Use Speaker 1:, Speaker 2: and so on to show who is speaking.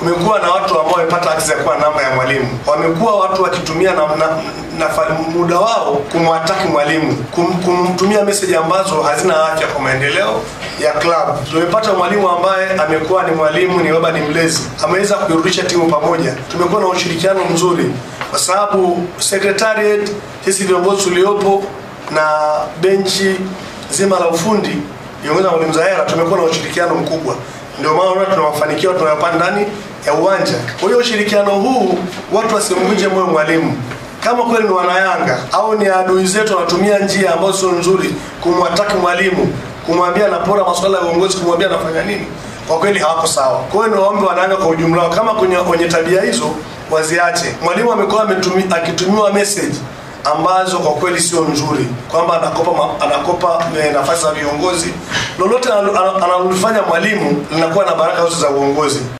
Speaker 1: kumekuwa na watu ambao wamepata access ya kuwa namba ya mwalimu, wamekuwa watu wakitumia na, na, na muda wao kumwataki mwalimu, kum, kumtumia message ambazo hazina afya kwa maendeleo ya club. Tumepata mwalimu ambaye amekuwa ni mwalimu, ni baba, ni mlezi, ameweza kuirudisha timu pamoja. Tumekuwa na ushirikiano mzuri kwa sababu secretariat, sisi viongozi tuliopo na benchi zima la ufundi viongozi na mwalimu Zahera tumekuwa na ushirikiano mkubwa, ndio maana unaona tuna mafanikio tunayopata ndani ya uwanja. Kwa hiyo ushirikiano huu watu wasimvunje moyo mwalimu. Kama kweli ni wanayanga au ni adui zetu wanatumia njia ambazo sio nzuri kumwataki mwalimu, kumwambia anapora masuala ya uongozi, kumwambia anafanya nini, kwa kweli hawako sawa. Kwa hiyo niwaombe wanayanga kwa ujumla, kama kwenye, kwenye tabia hizo waziache. Mwalimu amekuwa akitumiwa message ambazo kwa kweli sio nzuri, kwamba anakopa anakopa nafasi za viongozi. Lolote analolifanya mwalimu linakuwa na baraka zote za uongozi.